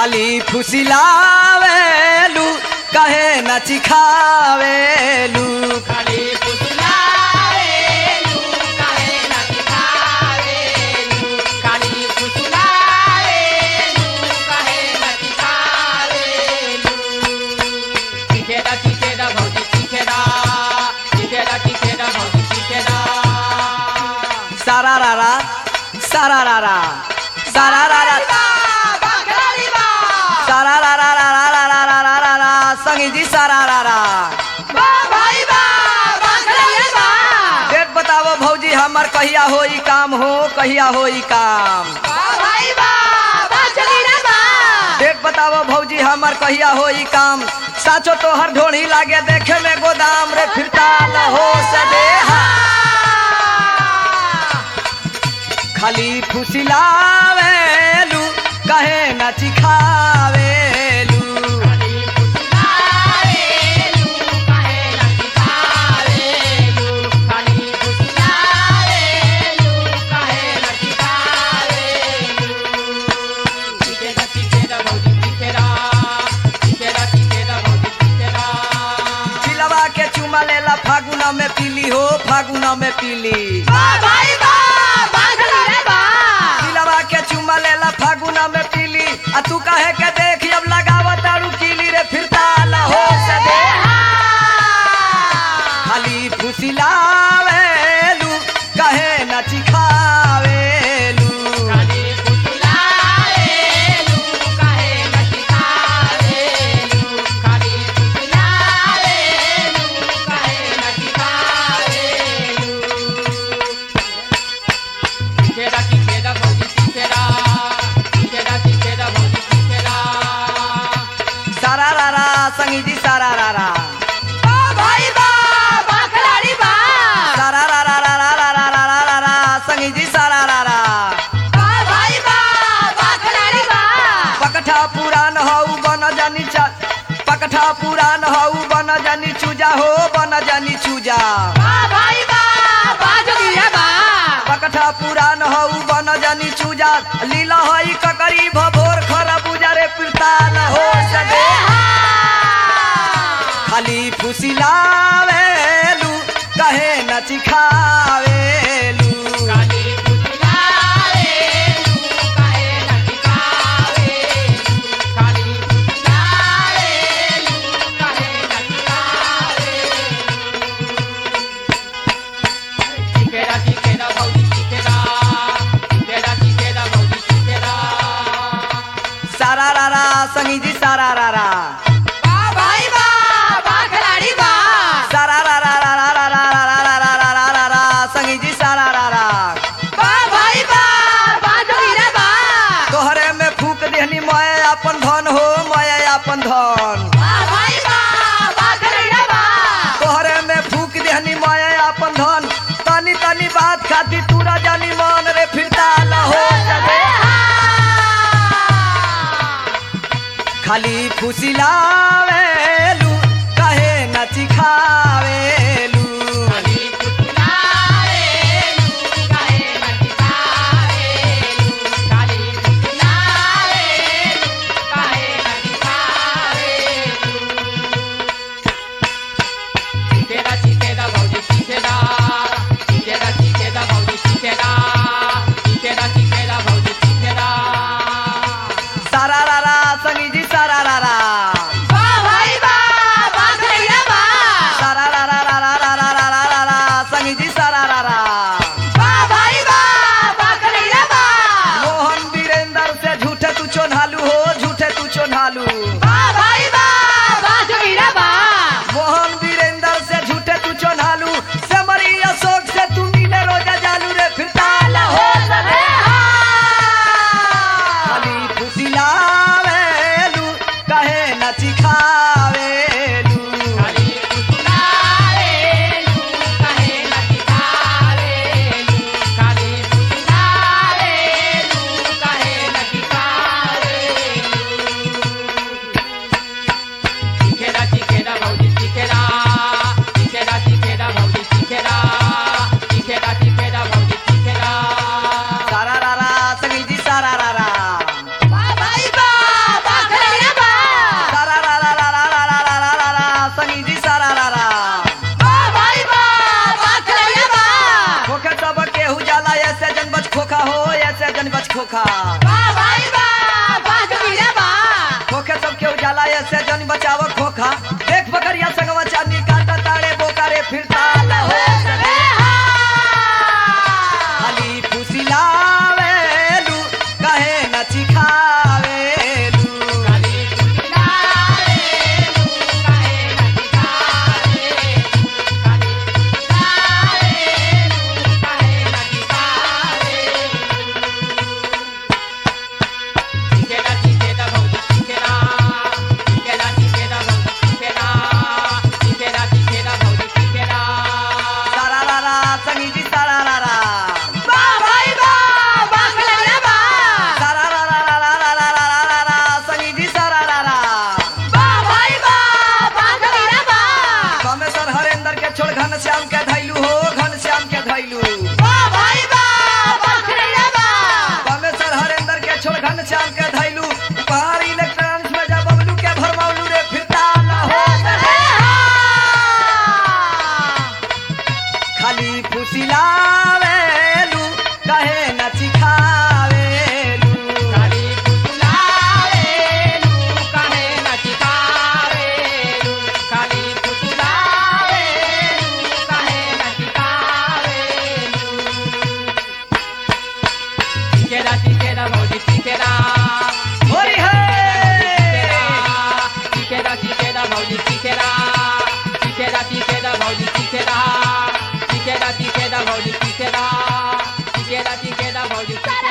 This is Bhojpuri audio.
खाली फुसिलावेलू कहे न चिखावेलू खाली फुसलावेलू काहे न दिखावेलू खाली फुसलावेलू काहे न दिखावेलू चिखेरा चिखेरा भौजी चिखेरा चिखेरा चिखेरा भौजी चिखेरा सारा रारा सारा रारा सारा रारा बाखरारी बा सारा रारा रारा रारा रारा रारा संगी जी सारा रारा बा भाई बा बाखरारी बा डेट बताओ भौजी हमर कहिया होई काम हो कहिया होई काम बा भाई बा बाखरारी रे बा डेट बताओ भौजी हमर कहिया होई काम साचो तोहर ढोढ़ी लागे देखे में गोदाम रे फिरता न हो सदेहा खाली फुसिलावेलू कहे न चिखावेलू खाली फुसलावेलू काहे न दिखावेलू खाली फुसलावेलू काहे न दिखावेलू चिखेरा चिखेरा भौजी चिखेरा चिखेरा चिखेरा भौजी चिखेरा चिलवा के चुमा लेला फागुना में पीली हो फागुना में पीली बा भाई बा बाखरा रे बा चिलवा के चुमा लेला फागुना में पीली आ तू कहे के देख अब लगावत तारू कीली रे फिरता न हो सदेहा खाली फुसिलावेलू कहे न चिखावेलू खाली फुसलावेलू काहे न दिखावेलू खाली फुसलावेलू काहे न दिखावेलू चिखेरा चिखेरा भौजी चिखेरा चिखेरा चिखेरा भौजी चिखेरा सारा रारा संगी जी सारा रारा बा भाई बा बाखलाड़ी बा सारा रारा रारा रारा रारा रारा संगी जी सारा रारा बा भाई बा बाखलाड़ी बा पकठा पुरान हऊ बन जानी चा पकठा पुरान हऊ बन जानी चूजा हो बन जानी चूजा बा भाई बा बाजगिया बा पकठा पुरान हऊ बन जानी चूजा लीला हई ककरी भभोर खरा बुजा रे पिरता न हो सदे खाली फुसिलावेलू कहे न चिखावेलू काली फुसलावेलू काहे न दिखावेलू काली फुसलावेलू काहे न दिखावेलू चिखेरा चिखेरा भौजी चिखेरा चिखेरा चिखेरा भौजी चिखेरा सारा रारा संगी जी सारा रारा बा भाई बा बाखलाड़ी बा सारा रारा रारा रारा रारा रारा रारा रारा संगी जी सारा रारा बा भाई बा बाजगिया बा तोहरे में फूक देहनी मैं अपन धन हो मैं अपन धन बा भाई बा बाखलाड़ी बा तोहरे में फूक देहनी मैं अपन धन तनी तनी बात खाती तूरा जानी मन रे फिरता न हो सके खाली फुसिलावेलू कहे न चिखावेलू खाली फुसलावेलू काहे न दिखावेलू खाली फुसलावेलू काहे न दिखावेलू चिखेरा चिखेरा भौजी चिखेरा चिखेरा चिखेरा भौजी चिखेरा चिखेरा चिखेरा भौजी चिखेरा सारा रारा संगी जी सारा रारा बा भाई बा बाखरिया बा सारा रारा रारा रारा रारा रारा संगी जी सारा रारा बा भाई बा बाखरिया बा मोहन वीरेंद्र से झूठे तू चोन्हालू हो झूठे तू चोन्हालू बा भाई बा बाजगिया बा मोहन वीरेंद्र से झूठे तू चोन्हालू से मरी अशोक से तू नीले रोजा जालू रे फिरता न हो सके खाली फुसिलावेलू कहे न चिखावेलू खाली फुसलावेलू काहे न दिखावेलू खोखा वाह भाई वाह वाह जोगीरा वाह खोखे सब के उजाला ऐसे जन बचाव खोखा देख बकरिया संगवा चांदी काटा ताड़े बोकारे फिरता लहो सदे खाली फुसिलावेलू कहे न चिखावेलू काली कुलावे तू काहे न दिखावे काली कुलावे तू काहे न दिखावे चिकेरा चिकेरा भौजी चिकेरा चिकेरा चिकेरा भौजी चिकेरा चिकेरा चिकेरा भौजी चिकेरा सारा रा रा संगी जी सारा रा रा वाह भाई वाह वाह खलैया वाह सारा रा रा रा रा रा रा रा रा रा संगी जी सारा रा रा वाह भाई वाह वाह जोगीरा वाह कामेश्वर हरेंद्र के छोड़ घन श्याम के धैलू हो घन श्याम के धैलू वाह भाई वाह वाह खलैया वाह कामेश्वर हरेंद्र के छोड़ घन श्याम के धैलू पहाड़ इलेक्ट्रॉनिक्स में जब बबलू के भरमाउलू रे फिरता न हो खाली फुसिलावेलू कहे न चिखावेलू काली कुलावे तू काहे न दिखावे काली कुलावे तू काहे न दिखावे चिकेरा चिकेरा भौजी चिकेरा होरी है चिकेरा चिकेरा भौजी चिकेरा चिकेरा चिकेरा भौजी चिकेरा चिकेरा चिकेरा भौजी चिकेरा चिकेरा चिकेरा भौजी चिकेरा